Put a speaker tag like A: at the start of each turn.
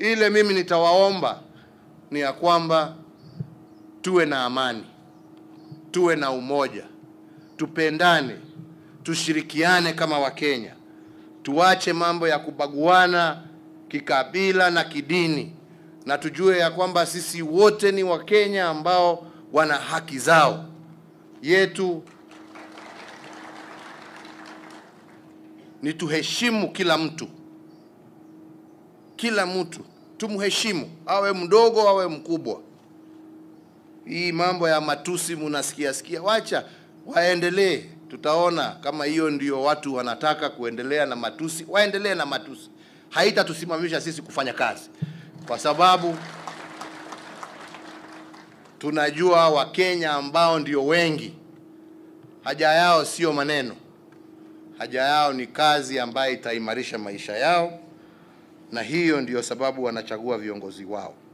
A: Ile mimi nitawaomba ni ya kwamba tuwe na amani, tuwe na umoja, tupendane, tushirikiane kama Wakenya, tuache mambo ya kubaguana kikabila na kidini, na tujue ya kwamba sisi wote ni Wakenya ambao wana haki zao yetu ni tuheshimu kila mtu, kila mtu tumheshimu, awe mdogo awe mkubwa. Hii mambo ya matusi munasikia sikia, wacha waendelee. Tutaona kama hiyo ndio watu wanataka kuendelea na matusi, waendelee na matusi. Haitatusimamisha sisi kufanya kazi, kwa sababu tunajua Wakenya ambao ndio wengi, haja yao sio maneno haja yao ni kazi ambayo itaimarisha maisha yao, na hiyo ndiyo sababu wanachagua viongozi wao.